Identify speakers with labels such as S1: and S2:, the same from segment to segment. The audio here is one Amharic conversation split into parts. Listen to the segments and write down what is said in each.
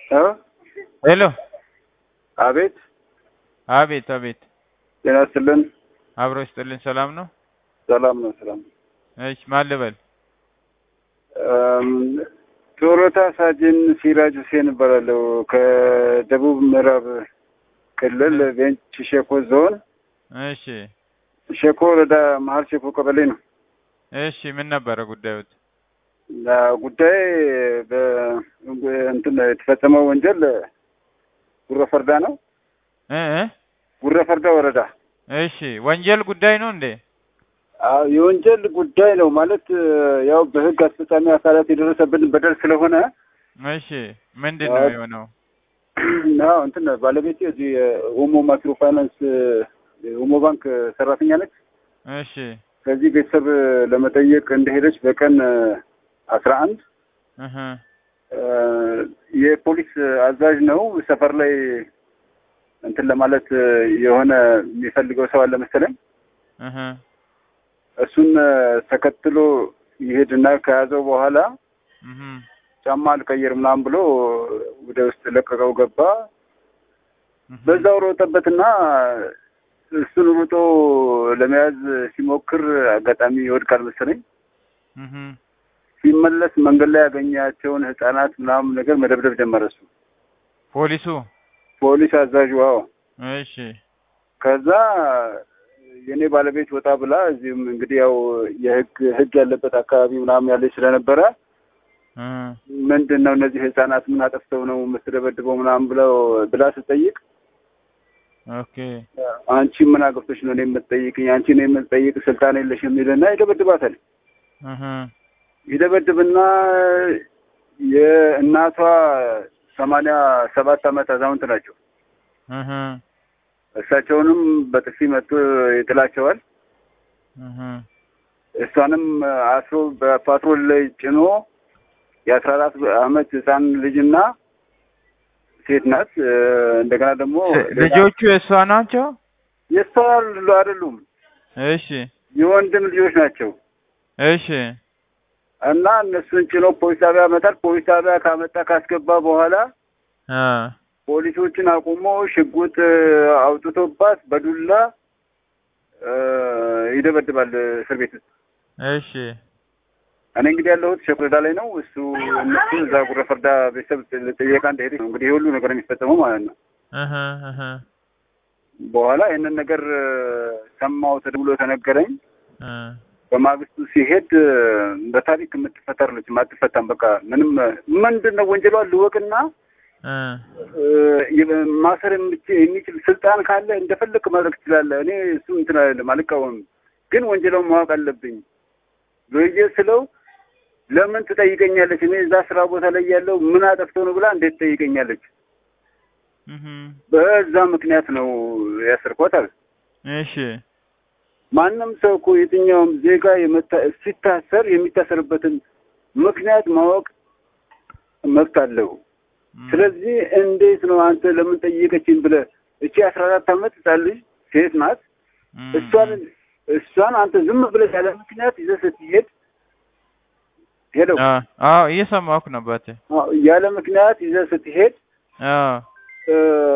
S1: እ
S2: ሄሎ
S1: አቤት
S2: አቤት አቤት
S1: ጤና ይስጥልን።
S2: አብሮ ይስጥልኝ። ሰላም ነው?
S1: ሰላም ነው። ሰላም
S2: እሺ ማን ልበል?
S1: እም፣ ጡረታ ሳጅን ሲራጅ ሁሴን እባላለሁ ከደቡብ ምዕራብ ክልል ቤንች ሸኮ ዞን
S2: እሺ
S1: ሸኮ ወረዳ መሀል ሸኮ ቀበሌ ነው።
S2: እሺ ምን ነበረ ጉዳዩት?
S1: እና ጉዳይ በእንትን የተፈጸመው ወንጀል ጉረ ፈርዳ ነው።
S2: እ እ
S1: ጉረ ፈርዳ ወረዳ
S2: እሺ ወንጀል ጉዳይ ነው እንዴ?
S1: አዎ፣ የወንጀል ጉዳይ ነው ማለት ያው በህግ አስፈጻሚ አካላት የደረሰብን በደል ስለሆነ
S2: እሺ ምንድን ነው የሆነው?
S1: አዎ እንትን ባለቤቴ እዚህ የኦሞ ማይክሮ ፋይናንስ የኦሞ ባንክ ሰራተኛ ነች።
S2: እሺ
S1: ከዚህ ቤተሰብ ለመጠየቅ እንደሄደች በቀን አስራ አንድ
S2: እህ
S1: የፖሊስ አዛዥ ነው ሰፈር ላይ እንትን ለማለት የሆነ የሚፈልገው ሰው አለ መሰለኝ።
S2: እህ
S1: እሱን ተከትሎ ይሄድና ከያዘው በኋላ
S2: እህ
S1: ጫማ አልቀይር ምናምን ብሎ ወደ ውስጥ ለቀቀው ገባ። በዛው ሮጠበትና እሱን ሩጦ ለመያዝ ሲሞክር አጋጣሚ ይወድቃል መሰለኝ።
S2: እህ
S1: ሲመለስ መንገድ ላይ ያገኛቸውን ህጻናት ምናምን ነገር መደብደብ ጀመረ። እሱ
S2: ፖሊሱ
S1: ፖሊስ አዛዡ። አዎ
S2: እሺ
S1: ከዛ የኔ ባለቤት ወጣ ብላ እዚህም እንግዲህ ያው የህግ ህግ ያለበት አካባቢ ምናምን ያለች ስለነበረ
S2: እ
S1: ምንድን ነው እነዚህ ህጻናት ምን አጠፍተው ነው የምትደበድበው ምናምን ብለው ብላ ስጠይቅ
S2: ኦኬ
S1: አንቺ ምን አገብቶች ነው እኔ የምትጠይቅኝ? አንቺ ነው የምትጠይቅ ስልጣን የለሽ የሚልና ይደበድባታል።
S2: እህ
S1: ይደበድብና የእናቷ ሰማንያ ሰባት ዓመት አዛውንት ናቸው።
S2: እህ
S1: እሳቸውንም በጥፊ መጥቶ ይጥላቸዋል።
S2: እህ
S1: እሷንም አስሮ በፓትሮል ላይ ጭኖ የአስራ አራት ዓመት ህፃን ልጅና ሴት ናት። እንደገና ደግሞ
S2: ልጆቹ የእሷ ናቸው?
S1: የእሷ አይደሉም፣
S2: እሺ
S1: የወንድም ልጆች ናቸው።
S2: እሺ
S1: እና እነሱን ጭኖ ፖሊስ ጣቢያ ያመጣል። ፖሊስ ጣቢያ ካመጣ ካስገባ በኋላ
S2: አ
S1: ፖሊሶችን አቁሞ ሽጉጥ አውጥቶባት በዱላ እ ይደበድባል እስር ቤት ውስጥ።
S2: እሺ
S1: እኔ እንግዲህ ያለሁት ሸኩረዳ ላይ ነው። እሱ እነሱ እዛ ጉረ ፈርዳ ቤተሰብ ጥየቃ እንደሄደ ነው እንግዲህ የሁሉ ነገር የሚፈጸመው ማለት ነው።
S2: እህ እህ
S1: በኋላ ይህንን ነገር ሰማው ተደውሎ ተነገረኝ።
S2: እ
S1: በማግስቱ ሲሄድ በታሪክ የምትፈታለች አትፈታም። በቃ ምንም ምንድን ነው ወንጀሏ ልወቅና
S2: እ
S1: ማሰር የምች- የሚችል ስልጣን ካለ እንደፈለክ ማድረግ ትችላለህ። እኔ እሱ እንትን አይደለም አልቃወምም፣ ግን ወንጀሏን ማወቅ አለብኝ ብዬ ስለው ለምን ትጠይቀኛለች? እኔ እዛ ስራ ቦታ ላይ ያለው ምን አጠፍተው ነው ብላ እንዴት ትጠይቀኛለች?
S2: እህ
S1: በዛ ምክንያት ነው ያሰርኳት አለ።
S2: እሺ
S1: ማንም ሰው እኮ የትኛውም ዜጋ የመታ- ሲታሰር የሚታሰርበትን ምክንያት ማወቅ መብት አለው። ስለዚህ እንዴት ነው አንተ ለምን ጠየቀችኝ ብለህ እቺ አስራ አራት ዓመት ህጻን ልጅ ሴት ናት። እሷን እሷን አንተ ዝም ብለህ ያለ ምክንያት ይዘህ ስትሄድ ሄለው
S2: አ አዎ እየሰማሁህ ነው አባቴ።
S1: ያለ ምክንያት ይዘህ ስትሄድ
S2: አዎ
S1: እ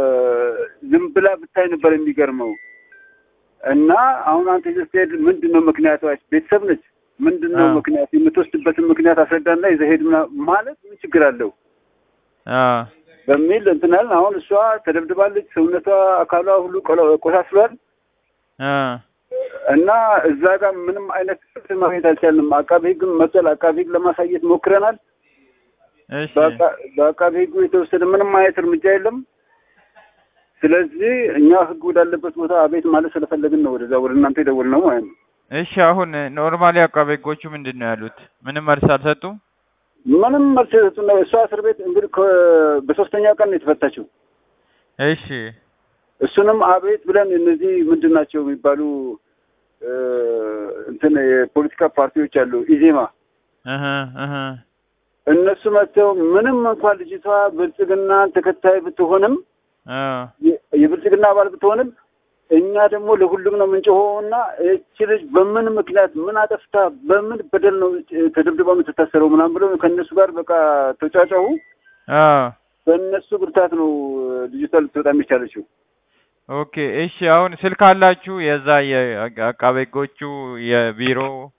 S1: ዝም ብላ ብታይ ነበር የሚገርመው። እና አሁን አንተ ይዘህ ስትሄድ ምንድን ነው ምክንያቷ? ቤተሰብ ነች። ምንድን ነው
S2: አዎ።
S1: ምክንያት? የምትወስድበትን ምክንያት አስረዳና ይዘህ ሄድ ምና- ማለት ምን ችግር አለው
S2: አዎ
S1: በሚል እንትን አልን። አሁን እሷ ተደብድባለች። ሰውነቷ አካሏ ሁሉ ቆሎ- ቆሳስሏል።
S2: አ
S1: እና እዛ ጋር ምንም አይነት ፍትህ ማግኘት አልቻልንም። አቃቤ ሕግም መጥቷል። አቃቤ ሕግ ለማሳየት ሞክረናል።
S2: እሺ
S1: በአቃ- በአቃቤ ሕጉ የተወሰደ ምንም አይነት እርምጃ የለም። ስለዚህ እኛ ሕግ ወዳለበት ቦታ አቤት ማለት ስለፈለግን ነው ወደዛ ወደ እናንተ የደወልነው ማለት ነው።
S2: እሺ አሁን ኖርማሊ አቃቤ ሕጎቹ ምንድን ነው ያሉት? ምንም መልስ አልሰጡም?
S1: ምንም መልስ የሰጡን ነው። እሷ እስር ቤት እንግዲህ ከ- በሶስተኛ ቀን ነው የተፈታችው።
S2: እሺ
S1: እሱንም አቤት ብለን እነዚህ ምንድን ናቸው የሚባሉ እ እንትን የፖለቲካ ፓርቲዎች አሉ ኢዜማ
S2: እህ እህ
S1: እነሱ መጥተው ምንም እንኳን ልጅቷ ብልጽግና ተከታይ ብትሆንም
S2: አ
S1: የ- የብልጽግና አባል ብትሆንም እኛ ደግሞ ለሁሉም ነው የምንጮኸውና እቺ ልጅ በምን ምክንያት ምን አጠፍታ በምን በደል ነው ተደብድባ የምትታሰረው ምናምን ብለው ከእነሱ ጋር በቃ ተጫጫሁ።
S2: አ
S1: በእነሱ ብርታት ነው ልጅቷ ልትወጣ የሚቻለችው።
S2: ኦኬ እሺ። አሁን ስልክ አላችሁ የዛ የአቃቤ ሕጎቹ የቢሮ?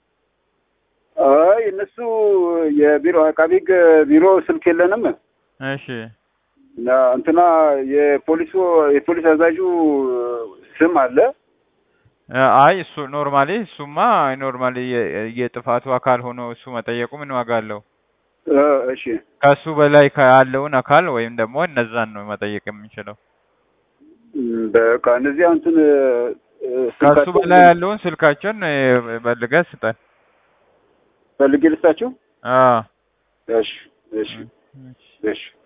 S1: አይ እነሱ የቢሮ አቃቤ ሕግ ቢሮ ስልክ የለንም።
S2: እሺ
S1: እና እንትና የፖሊሱ የፖሊስ አዛዡ ስም አለ።
S2: አይ እሱ ኖርማሊ እሱማ ኖርማሊ የጥፋቱ አካል ሆኖ እሱ መጠየቁ ምን ዋጋ አለው?
S1: እ እሺ
S2: ከሱ በላይ ያለውን አካል ወይም ደግሞ እነዛን ነው መጠየቅ የምንችለው።
S1: እም፣ በቃ እነዚህ አሁን እንትን እ፣
S2: ከሱ
S1: ስልካቸው
S2: በላይ ያለውን ስልካቸውን በልገህ ስጠን።
S1: ፈልጌ ልስጣችሁ።
S2: አዎ
S1: እሺ እሺ እሺ